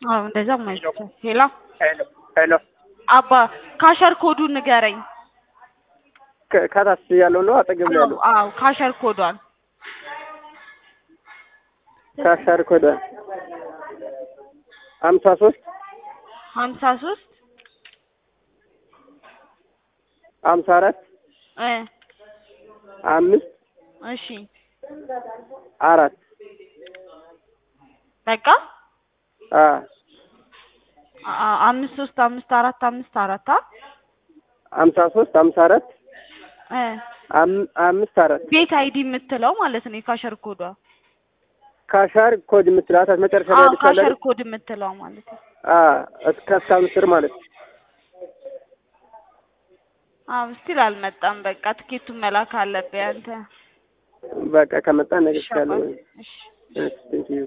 አዎ እንደዛ ማለት ሄላ ሄሎ ሄሎ አባ ካሸር ኮዱን ንገረኝ። ከ- ከታች ያለው ነው አጠገብ ላይ ያለው አዎ ካሸር ኮዷን ካሻር ኮደ ሀምሳ ሶስት ሀምሳ ሶስት ሀምሳ አራት እ አምስት እሺ አራት በቃ አ አ- አምስት ሶስት አምስት አራት አምስት አራት አ ሀምሳ ሶስት ሀምሳ አራት እ አም- አምስት አራት ቤት አይዲ የምትለው ማለት ነው የካሸር ኮዷ። ካሻር ኮድ የምትላት መጨረሻ ላይ አዎ ያለች አለ ካሸር አይደል? ኮድ የምትለው ማለት ነው። አ እስከ አስራ አምስት ብር ማለት ነው። አዎ ስቲል አልመጣም። በቃ ትኬቱን መላክ አለብህ አንተ። በቃ ከመጣ ነገ እሺ ይቻላል። አባቴ፣ እሺ ቴንክ ዩ